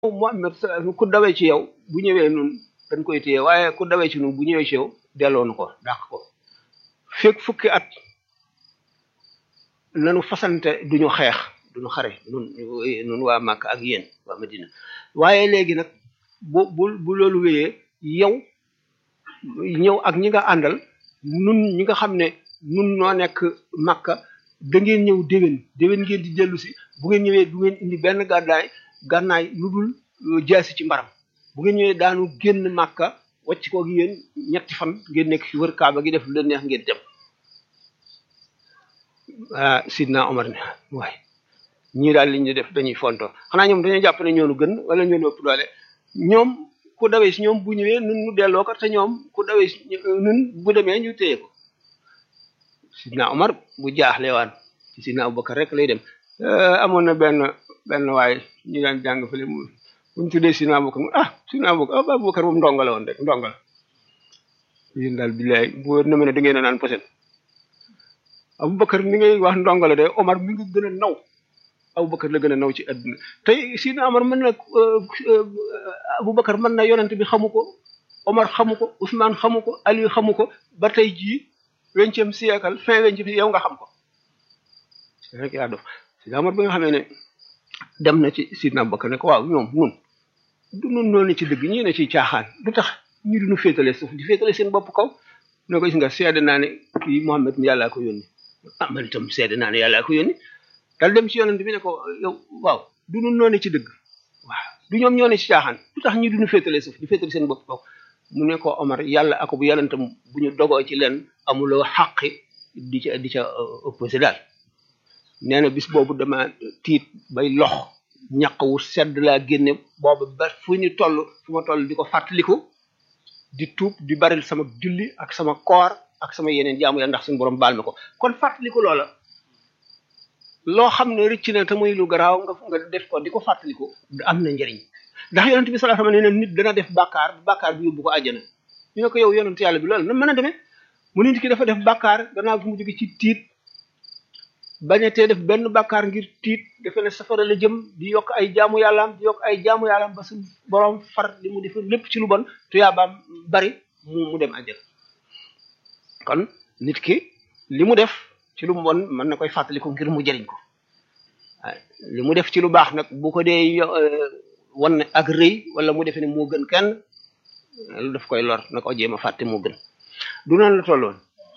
Muhammad ku dawee ci yow bu ñëwee nun dañ koy téye waaye ku dawee ci nun bu ñëwee ci yow delloo nu ko dàq ko fekk fukki at nanu fasante duñu xeex duñu xare nun nun waa Màkka ak yéen waa Madina waaye léegi nag bu bu bu loolu wéyee yow ñëw ak ñi nga àndal nun ñi nga xam ne nun noo nekk Màkka da ngeen ñëw déwén déwén ngeen di dellu si bu ngeen ñëwee du ngeen indi benn gàddaay gànnaay lu dul jaasi ci mbaram bu ngeen ñëwee daanu génn Màkka wàcc ko gi yéen ñetti fan ngeen nekk fi wër Kaaba gi def lu leen neex ngeen dem ah Sidna Omar ne waaye ñii daal li ñu def dañuy fonto xanaa ñoom dañoo jàpp ne ñoonu gën wala ñoonu ëpp doole ñoom ku dawee si ñoom bu ñëwee nun nu delloo ko te ñoom ku dawee si nun bu demee ñu téye ko Sidna Omar bu jaaxle waan ci Sidna Abubakar rek lay dem amoon na benn benn waaye ñu daan jàng fële mu bu ñu tuddee Sidna Abubakar ah Sidna Abubakar ah Abubakar moom ndongo la woon rek ndongo la yéen daal billaay bu wér na ma ne da ngeen a naan poset Abubakar mi ngay wax ndongo la de Omar mi ngi gën a naw Abubakar la gën a naw ci àdduna tey Sidna Omar mën na Abubakar mën na yonent bi xamu ko Omar xamu ko Ousmane xamu ko Ali xamu ko ba tey jii vingtième siècle fin vingtième yow nga xam ko rek yaa dof Sidna Omar bi nga xamee ne dem na ci Sidna Abubakar ne ko waaw ñoom nun du nun noonu ci dëgg ñii ne ci caaxaan du tax ñu duñu féetale suuf di féetale seen bopp kaw ne ko gis nga seede naa ne kii Muhammad mi yàllaa ko yónni ah man itam seede naa ne yàllaa ko yónni dal dem ci yonent bi ne ko yow waaw du nun noone ci dëgg waaw du ñoom ñoo ne ci caaxaan du tax ñu duñu féetale suuf di féetale seen bopp kaw mu ne ko Omar yàlla ak bu yàllantam bu ñu dogoo ci leen amuloo xaqi di ca di ca opposé daal nee na bis boobu dama tiit bay lox ñaq wu sedd laa génne boobu ba fu ñu toll fu ma toll di ko fàttaliku di tuub di baril sama julli ak sama koor ak sama yeneen jaamu yàlla ndax suñu borom baal ma ko kon fàttaliku loola loo xam ne rëcc na te muy lu garaaw nga nga def ko di ko fàttaliku am na njëriñ ndax yonent bi sallallahu alayhi wasallam nee na nit dana def bàkkaar bàkkaar bi yóbbu ko àjjana ñu ne ko yow yonent yàlla bi loolu na mën a demee mu nit ki dafa def bàkkaar gannaaw bi mu jóge ci tiit bañatee def benn bàkkaar ngir tiit defe ne safara la jëm di yokk ay jaamu yàllaam di yokk ay jaamu yàllaam ba su borom far li mu def lépp ci lu bon tuyaabaam bari mu mu dem àjjana kon nit ki li mu def ci lu bon mën na koy fàttaliku ngir mu jëriñ ko li mu def ci lu baax nag bu ko dee wan ne ak rëy wala mu defee ne moo gën kenn lu daf koy lor na ko jéem a fàtte moo gën du noonu la tolloon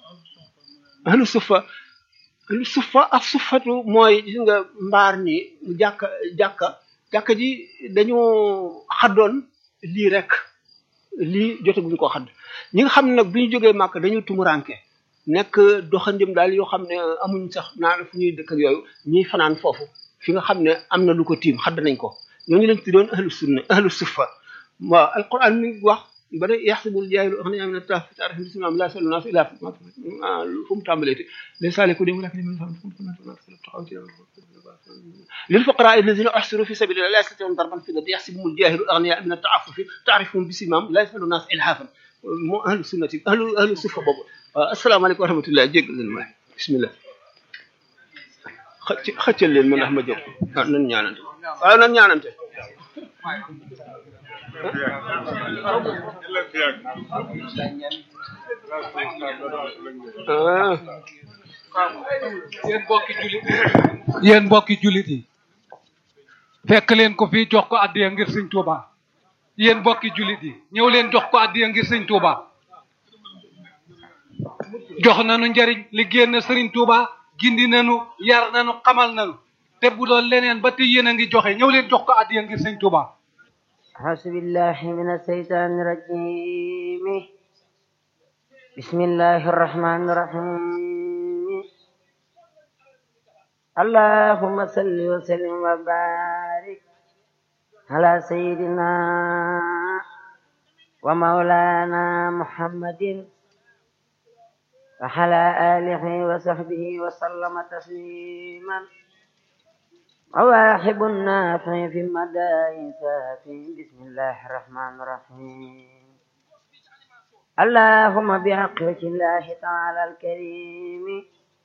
ahlu sufa ahlu sufa ak sufatu mooy gis nga mbaar ni jàkka jàkka jàkka ji dañu xaddoon lii rek lii jotaguñ ko xadd ñi nga xam ne nag bi ñu jógee màkk dañu tumuranke nekk doxandim daal yoo xam ne amuñ sax naan fu ñuy dëkk ak yooyu ñuy fanaan foofu fi nga xam ne am na lu ko tiim xadd nañ ko ñooñu lañ tuddoon ahlu sunna ahlu sufa waaw alquran mi wax ba ne yaxsibul jaahilu aghniyaa mina taaf taarif bismillahim laa yasalu naas ilaa fu mu tàmbalee te les saaliku dem walakin lil fuqaraa allazina uhsiru fi sabilillah laa yastati'uuna darban fil ardi yaxsibuhumul jaahilu aghniyaa mina ta'affufi taarifuhum bisimahum laa yasalu naas ilhaafan moo ahlu sunnati ahlu ahlu sufa boobu waaw asalaamaaleykum wa rahmatullah jégg leen waay bismillah xëcc xëccal leen ma ndax ma jóg ah nan ñaanante waaw nan ñaanante yéen mbokki jullit yéen mbokki jullit yi fekk leen ko fii jox ko addiya ngir sëñ Touba yéen mbokki jullit yi ñëw leen jox ko addiya ngir sëñ Touba jox nañu njariñ liggéey na sëriñ Touba gindi nañu yar nañu xamal nañu te bu doon leneen ba te yéen a ngi joxe ñëw leen jox ko addiya ngir sëñ Touba أعوذ بالله من الشيطان الرجيم بسم الله الرحمن الرحيم اللهم صل وسلم وبارك على سيدنا ومولانا محمد وعلى آله وصحبه وسلم تسليما مواهب النافع في المدائن سافي بسم الله الرحمن الرحيم اللهم بحق وجه الله تعالى الكريم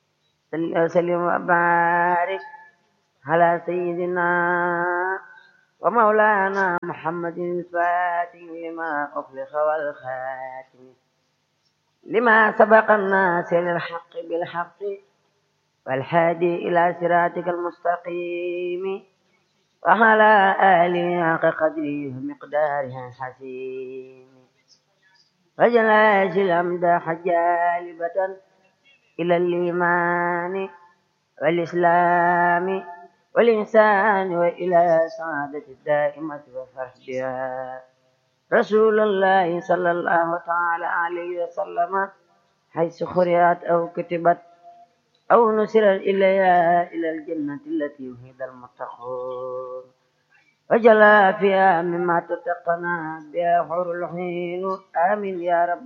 صل وسلم وبارك على سيدنا ومولانا محمد الفاتح لما أخلق والخاتم لما سبق الناس للحق بالحق والهادي إلى صراطك المستقيم وعلى آله حق قدره ومقداره الحسين وجلاش الأمداح جالبة إلى الإيمان والإسلام والإنسان وإلى سعادة الدائمة وفرح بها رسول الله صلى الله تعالى عليه وسلم حيث خرجت أو كتبت أو نسرت إليها إلى الجنة التي وهد المتقون وجلا فيها مما تتقنا بها حور الحين آمين يا رب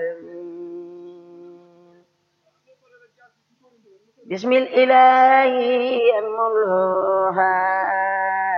العالمين بسم الإله الملوها